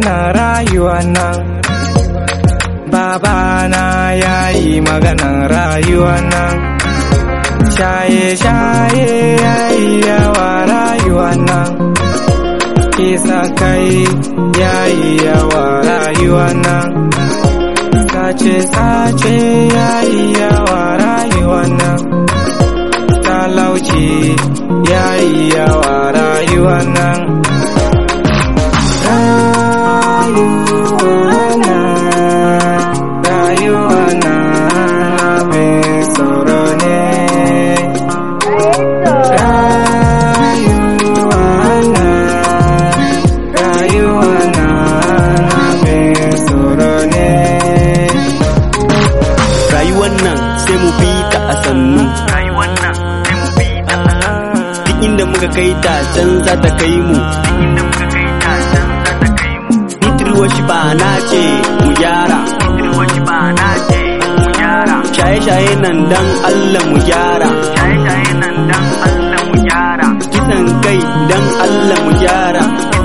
magana rayuwa nan babana ya yi maganan rayuwa nan shaye-shaye ya yi yawa rayuwa nan kisa kai ya yi yawa rayuwa nan sace-sace ya yi yawa rayuwa nan talauci ya yi yawa rayuwa nan rayuwa na rayuwa na abin tsoro ne rayuwa na rayuwa na abin tsoro ne rayuwar nan sai mu bi ta a sannu duk inda muka kai ta can za ta kai mu Bitirwa shi ba na ce mu gyara shaye-shaye nan dan Allah mu gyara kisan kai dan Allah mu gyara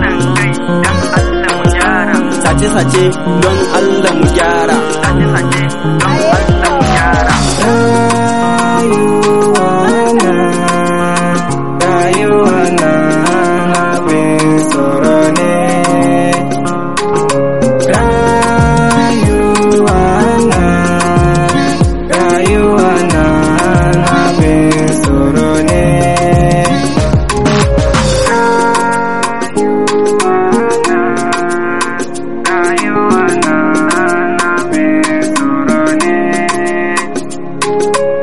sace-sace don Allah mu gyara rayuwa na abin tsoro ne rayuwa na rayuwa na abin tsoro ne rayuwa na abin tsoro ne